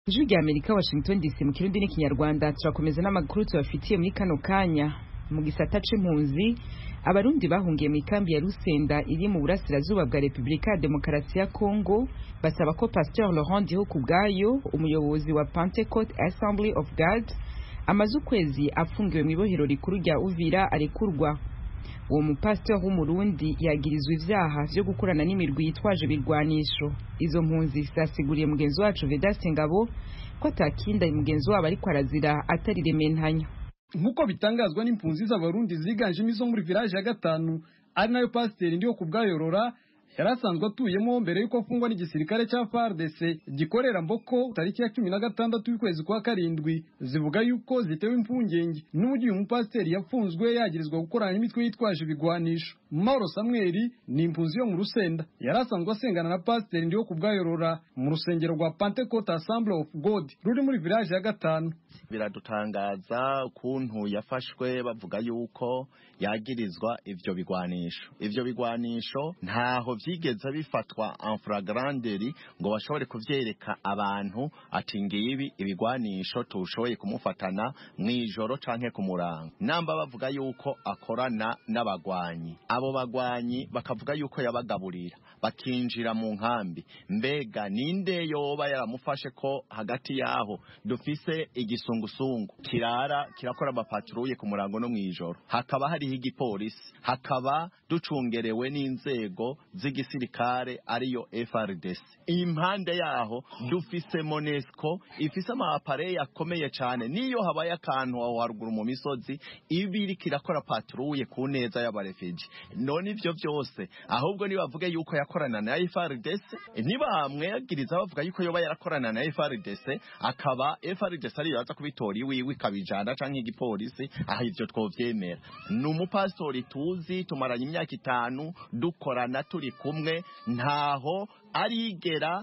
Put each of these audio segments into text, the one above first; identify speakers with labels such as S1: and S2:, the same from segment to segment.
S1: ijwi rya amerika washington dc mu kirundi n'ikinyarwanda turakomeza n'amakuru tubafitiye muri kano kanya mu gisata c'impunzi abarundi bahungiye mu ikambi ya rusenda iri mu burasirazuba bwa repubulika ya demokarasi ya kongo basaba ko pasteur laurent ndiho bwayo umuyobozi wa pentecote assembly of god amaze ukwezi afungiwe mu ibohero rikuru rya uvira arekurwa uwo mupasiteri w'umurundi yagirizwa ivyaha vyo gukorana n'imirwi yitwaje ibirwanisho izo mpunzi zasiguriye mugenzi wacu vedaste ngabo ko atakinda mugenzi wabo ariko arazira atari rementanya
S2: nk'uko bitangazwa n'impunzi z'abarundi ziganjemo izo muri village ya gatanu ari nayo pasiteri ndiho kubwayorora yari asanzwe atuyemo mbere y'uko afungwa n'igisirikare cya FARDC gikorera Mboko tariki ya cumi na gatandatu y'ukwezi kwa karindwi zivuga yuko zitewe impungenge n'uburyo uyu mupasiteri yafunzwe yagirizwa gukorana n'imitwe yitwaje ibigwanisho Mauro Samuel ni impunzi yo mu Rusenda yari asanzwe asengana na pasiteri ndiho kubwayorora mu rusengero rwa Pentecost Assembly of God ruri muri village ya gatanu
S3: biradutangaza ukuntu yafashwe bavuga yuko yagirizwa ivyo bigwanisho ivyo bigwanisho ntaho vyigeze bifatwa en flagranderi ngo bashobore kuvyereka abantu ati ngibi ibigwanisho tushoboye kumufatana mw'ijoro canke ku murango namba bavuga yuko akorana n'abagwanyi abo bagwanyi bakavuga yuko yabagaburira bakinjira mu nkambi mbega ninde yoba yaramufashe ko hagati yaho dufise igisungusungu kirara kirakora amapatruye ku murango no mw'ijoro hakaba hariho igipolisi hakaba ducungerewe n'inzego z'igisirikare ariyo FRDC impande yaho dufise Monesco ifise amapareye akomeye cyane niyo habaye akantu aho haruguru mu misozi ibiri kirakora patruye ku neza y'abarefiji none ivyo byose ahubwo nibavuge yuko yakorana na FRDC nibamwegiriza bavuga yuko yoba yarakorana na FRDC akaba FRDC ariyo yaza kubitora iwiwe ikabijana canke igipolisi aho ivyo twovyemera ni umupastori tuzi tumaranye imyaka itanu dukorana turi kumwe ntaho arigera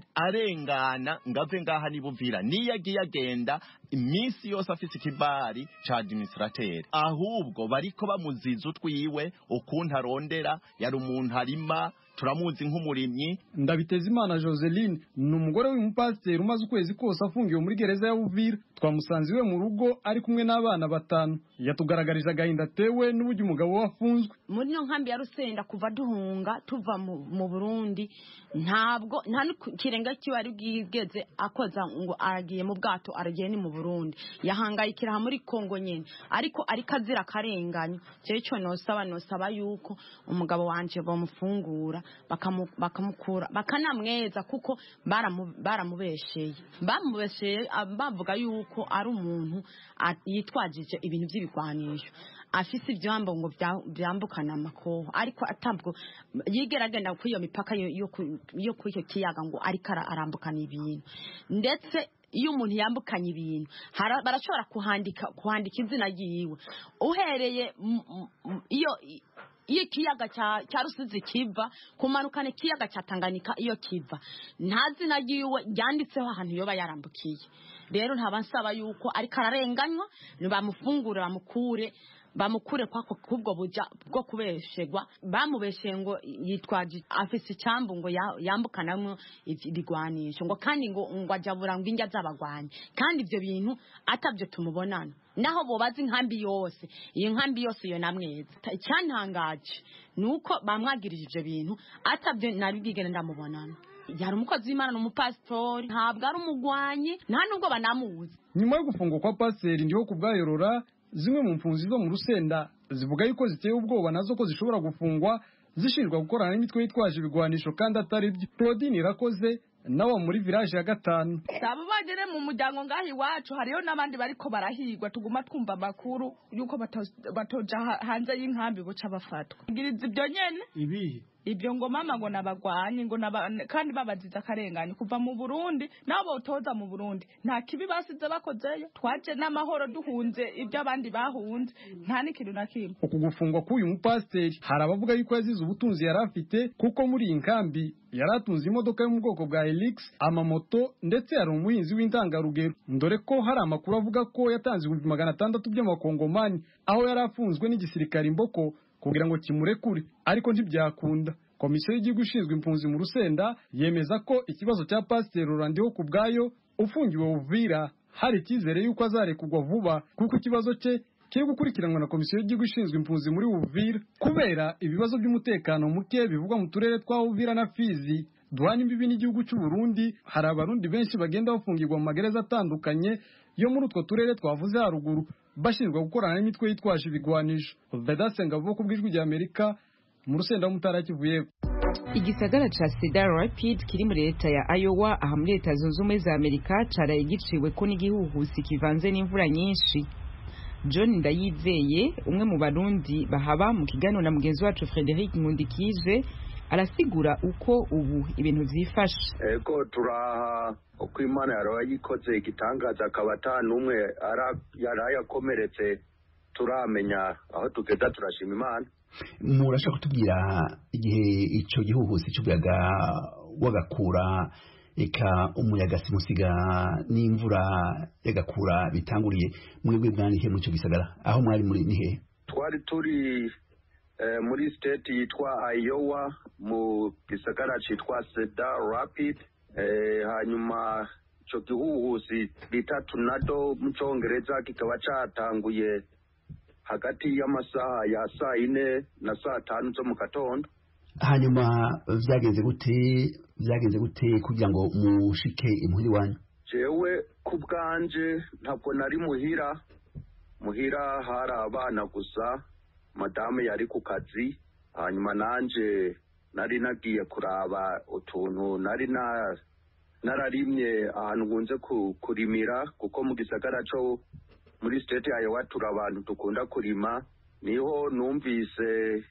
S3: arengana ngave ngaha nibuvira niyo agiye agenda iminsi yose afise ikibari ca administrateur ahubwo bariko bamuziza utwiwe ukuntu arondera yari umuntu arima turamuzi nk'umurimyi
S2: ndabiteza imana joseline ni umugore w'umupasiteri umaze ukwezi kose afungiwe muri gereza ya uvira twamusanze iwe mu rugo ari kumwe n'abana batanu yatugaragarije agahinda atewe n'uburyo umugabo we afunzwe
S4: muri ino nkambi ya rusenda kuva duhunga tuva mu burundi ntabwo nta n'ikirenga kiba ari bwigeze akoza ngo aragiye mu bwato aragiye ni mu burundi yahangayikira aha muri kongo nyine ariko ariko azira akarenganya cyo cyo nosaba nosaba yuko umugabo wanje bamufungura bakamukura bakanamweza kuko baramubesheye bamubesheye bavuga yuko ari umuntu yitwajije ibintu by'ibigwanisho afise ibyambo ngo byambukana amakoho ariko atabwo yigera agenda kuri iyo mipaka yo kuri icyo kiyaga ngo ariko arambukana ibintu ndetse iyo umuntu yambukanye ibintu barashobora kuhandika kuhandika izina ryiwe uhereye iyo iyo ikiyaga cya rusizi kiva kumanukana ikiyaga cya tanganyika iyo kiva nta zina ryiwe ryanditseho ahantu yoba yarambukiye rero ntaba nsaba yuko ariko ararenganywa bamufungure bamukure bamukure kwako kubwo buja bwo kubeshegwa bamubesheye ngo yitwaje afise icyambu ngo yambukanamwo ibigwanisho ngo kandi ngo ngo ajabura ngo injya z'abagwanyi kandi ibyo bintu atabyo tumubonana naho bobaza inkambi yose iyo nkambi yose iyo namweza icyantangaje ni uko bamwagirije ibyo bintu atabyo nari bwigene ndamubonana yari umukozi w'imana ni umupasitori ntabwo ari umugwanyi nta nubwo banamuzi
S2: nyuma yo gufungwa kwa pasiteri ndiho kubwayorora zimwe mu mpunzi zo mu rusenda zivuga yuko ziteye ubwoba nazo ko zishobora gufungwa zishinjwa gukorana n'imitwe yitwaje ibigwanisho kandi atari byo claudine irakoze nawe muri village ya gatanu
S5: abo bagere mu muryango ngaho iwacu hariyo n'abandi bariko barahigwa tuguma twumva amakuru yuko batoja hanze y'inkambi buca bafatwa ngiriza ibyo nyene
S2: ibihe
S5: ibyo ngo mama ngo nabagwanyi ngo naba kandi babaziza akarengane kuva mu Burundi nabo botoza mu Burundi nta kibi basize bakozeyo twaje n'amahoro duhunze ibyo abandi bahunze nta n'ikintu na kimwe
S2: uku gufungwa k'uyu mupasiteri hari abavuga yuko yazize ubutunzi yari afite kuko muri iyi nkambi yari atunze imodoka yo mu bwoko bwa Helix amamoto ndetse yari umuhinzi w'intangarugero dore ko hari amakuru avuga ko yatanze ibihumbi magana atandatu by'amakongomani aho yari afunzwe n'igisirikare imboko kugira ngo kimurekure ariko ntibyakunda komisiyo y'igihugu ishinzwe impunzi mu rusenda yemeza ko ikibazo cya pasiteri rurandiho ku bwayo ufungiwe uvira hari icyizere y'uko azarekurwa vuba kuko ikibazo cye kiri gukurikiranwa na komisiyo y'igihugu ishinzwe impunzi muri uvira kubera ibibazo by'umutekano muke bivugwa mu turere twa uvira na fizi duhana imbibi n'igihugu cy'u Burundi hari abarundi benshi bagenda bafungirwa mu magereza atandukanye yo muri utwo turere twavuze haruguru bashinjwa gukorana n'imitwe yitwaje ibigwanisho bedasenga vuba ku bw'ijwi rya amerika mu rusenda w'umutara kivuye
S1: igisagara ca cedar rapid kiri muri leta ya iowa aha muri leta zunze ubumwe za amerika caraye giciwe ko n'igihuhusi kivanze n'imvura nyinshi john ndayizeye umwe mu barundi bahaba mu kiganiro na mugenzi wacu frederic nkundikije arasigura uko ubu ibintu vyifashe
S6: ego turaha uko imana yaraye yikoze igitangaza akaba ata n'umwe yaraye akomeretse turamenya aho tugeza turashima imana
S7: murashaka kutubwira igihe ico gihuhusi c'umuyaga wagakura eka umuyaga simusiga n'imvura yagakura bitanguriye mwebwe bwandihe muri ico gisagara aho mwari muri nihe
S6: twari turi muri state yitwa Iowa mu gisagara citwa Cedar Rapid hanyuma ico gihuhusi bita tornado mu congereza kikaba catanguye hagati y'amasaha ya saa ine na saa tanu zo mu gatondo
S7: hanyuma vyagenze gute vyagenze gute kugira ngo mushike imuhiri wanyu
S6: jewe ku bwanje ntabwo nari muhira muhira hari abana gusa madamu yari ku kazi hanyuma nanje nari nagiye kuraba utuntu nari na nararimye ahantu nkunze kurimira kuko mu gisagara cyo muri state ya Iowa turi abantu dukunda kurima niho numvise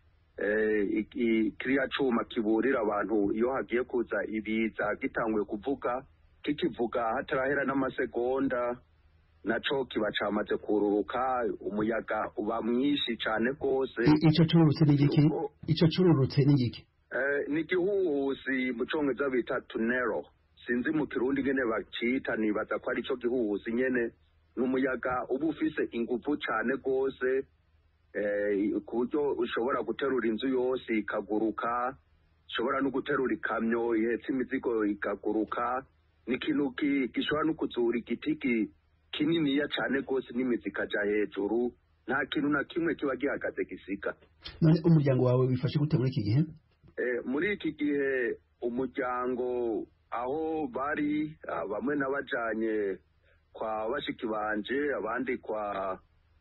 S6: kiriya cuma kiburira abantu iyo hagiye kuza ibiza gitanguye kuvuga kikivuga hatarahera n'amasegonda naco kiba camaze kururuka umuyaga uba mwinshi cane rwose
S7: ico cururutse ni igiki ico cururutse ni igiki
S6: ni igihuhusi mu congereza bita tunero sinzi mu kirundi ngene bacita nibaza ko ari co gihuhusi nyene ni umuyaga uba ufise inguvu cane rwose ku buryo ushobora guterura inzu yose ikaguruka ushobora no guterura ikamyo ihetse imizigo ikaguruka ni ikintu gishobora no kuzura igiti kininiya cane rwose n'imizi ikaja hejuru nta kintu na kimwe kiba gihagaze gisiga
S7: none umuryango wawe wifashe gute muri iki gihe
S6: muri iki gihe umuryango aho bari bamwe n'abajanye kwa bashiki banje abandi kwa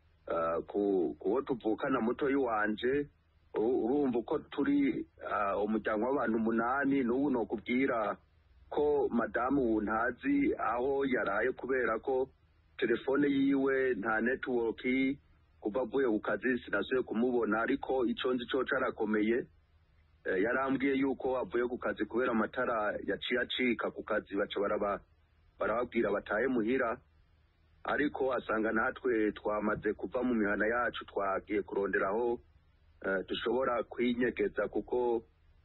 S6: kuwo tuvukana mutoyi wanje urumva uko turi umuryango w'abantu umunani n'ubu nokubwira ko madamu wuntazi aho yaraye kubera ko telefone yiwe nta netiwoki kuva avuye ku kazi sinasuye kumubona ariko icyo nzi cyo carakomeye yarambwiye yuko avuye ku kazi kubera amatara yaciye acika ku kazi baca barababwira batahe muhira ariko asanga natwe twamaze kuva mu mihana yacu twagiye kuronderaho dushobora kwinyegeza kuko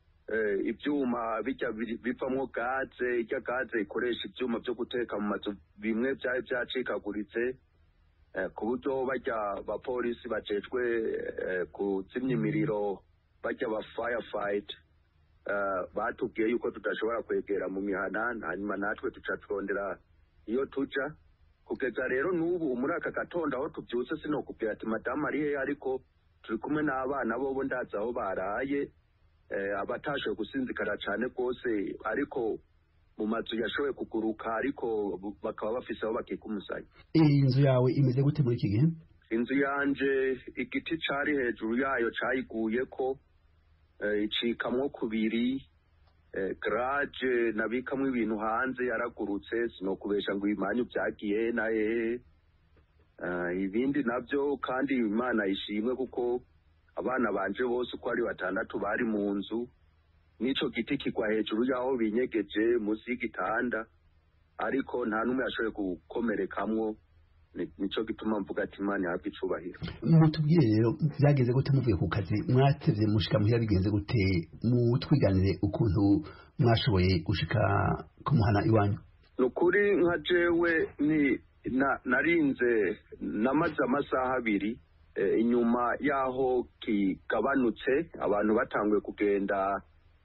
S6: ibyuma bijya bivamo gaze ijya gaze ikoresha ibyuma byo guteka mu mazu bimwe byari byacikaguritse ku buryo bajya abapolisi bacecwe kuzimya imiriro bajya aba firefighters batubwiye yuko tudashobora kwegera mu mihana hanyuma natwe tuca turondera iyo tuja kugeza rero n'ubu muri aka gatondo aho tubyutse sinokubwira ati madamu ari hehe ariko turi kumwe n'abana bobo ndazi aho baraye abatashoboye gusinzikara cyane rwose ariko mu mazu yashoboye kuguruka ariko bakaba bafise aho bakika umusaya
S7: iyi nzu yawe imeze gute muri iki gihe
S6: inzu yanje igiti cari hejuru yayo cayiguye ko icikamwo kubiri garage nabikamwo ibintu hanze yaragurutse sinokubesha ngo ibimanyu byagiye na hehe ibindi nabyo kandi imana ishimwe kuko abana banje bose uko ari batandatu bari mu nzu n'ico giti kigwa hejuru y'aho binyegeje munsi y'igitanda ariko nta n'umwe yashoboye gukomerekamwo nico gituma mvuga ati imana ihabwe icubahiro
S7: mutubwire rero byageze gute muvuye ku kazi mwatevye mushika muhira bigenze gute mutwiganire ukuntu mwashoboye gushika kumuhana iwanyu
S6: ni ukuri nka jewe ni narinze namaze amasaha abiri inyuma y'aho kigabanutse abantu batanguye kugenda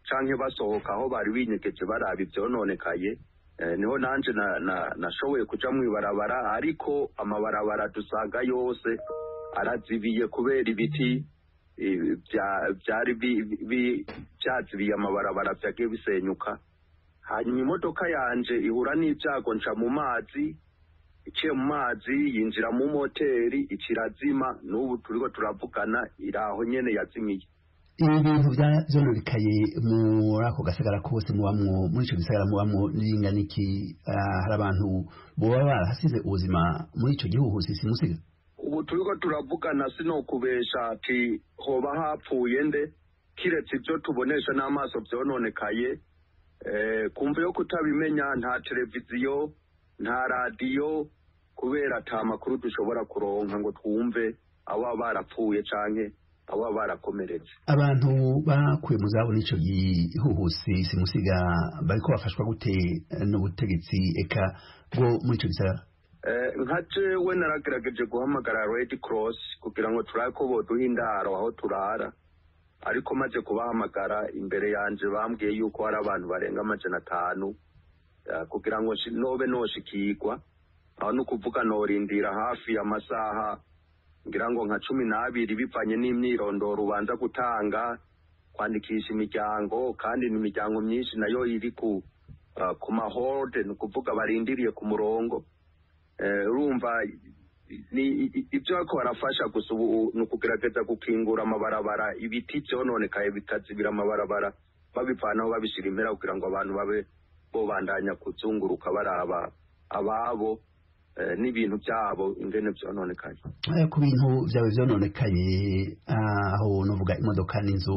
S6: canke basohoka aho bari binyegeje baraba ivyononekaye Eh, niho nanje na- na- nashoboye kuja mw'ibarabara ariko amabarabara dusanga yose arazibiye kubera ibiti eh, vya- vyari bi- bi- vyazibiye amabarabara vyagiye bisenyuka hanyuma imodoka yanje ihura n'ibyago nca mu mazi iciye mu mazi yinjira mu moteri ikirazima n'ubu turiko turavugana iraho nyene yazimiye
S7: ibi bintu bya- vyononekaye muri ako gasagara kose mubamwo muri ico gisagara mubamwo n'ingana iki ah, hari abantu boba barahasize ubuzima muri ico gihuhusi simusiga
S6: ubu turiko turavugana sinokubesha ati hoba hapfuye nde kiretse ivyo tubonesha n'amaso vyononekaye eh, kumva yo kutabimenya nta televiziyo nta radiyo kubera ata makuru dushobora kuronka ngo twumve abo barapfuye canke abo barakomeretse
S7: abantu bakuye mu zabo n'ico gihuhusi simusiga bariko bafashwa gute eh, n'ubutegetsi eka bwo muri ico gisagara
S6: Eh, nka jewe naragerageje guhamagara red cross kugira ngo turabe ko boduha indaro aho turara ariko maze kubahamagara imbere yanje bambwiye yuko hari abantu barenga amajana atanu eh, kugira ngo shi- nobe noshikirwa aho ni ukuvuga norindira hafi amasaha ngira ngo nka cumi n'abiri bivanye n'imyirondoro ubanza gutanga kwandikisha imiryango kandi ni imiryango myinshi nayo iri ku uh, ku mahorde ni ukuvuga barindiriye ku murongo Eh, urumva ni i- i- ibyo bariko barafasha gusa ubu ni ukugerageza gukingura amabarabara ibiti vyononekaye bikazibira amabarabara babivanaho babishira impera kugira ngo abantu babe bobandanya kuzunguruka baraba ababo eh, n'ibintu vyabo ingene vyononekaye
S7: Eh, ku bintu vyawe vyononekaye aho novuga imodoka n'inzu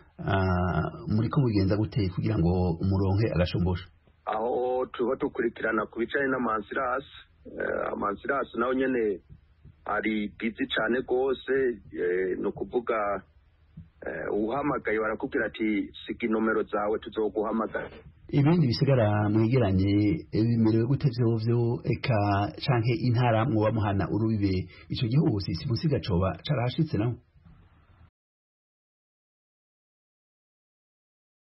S7: ah, muriko mubigenza gute kugira ngo umuronke agashombosha
S6: aho tuba dukurikirana ku bijanye n'amansirasi eh, amansirasi nayo nyene ari bizi cane rwose eh, ni ukuvuga eh, uhamagaye barakubwira ati siga inomero zawe tuzoguhamagara
S7: ibindi bisigara mwegeranye eh, bimerewe gute vyovyo eka canke intara mwoba muhana urubibe ico gihuhusi simusiga coba carahashitse naho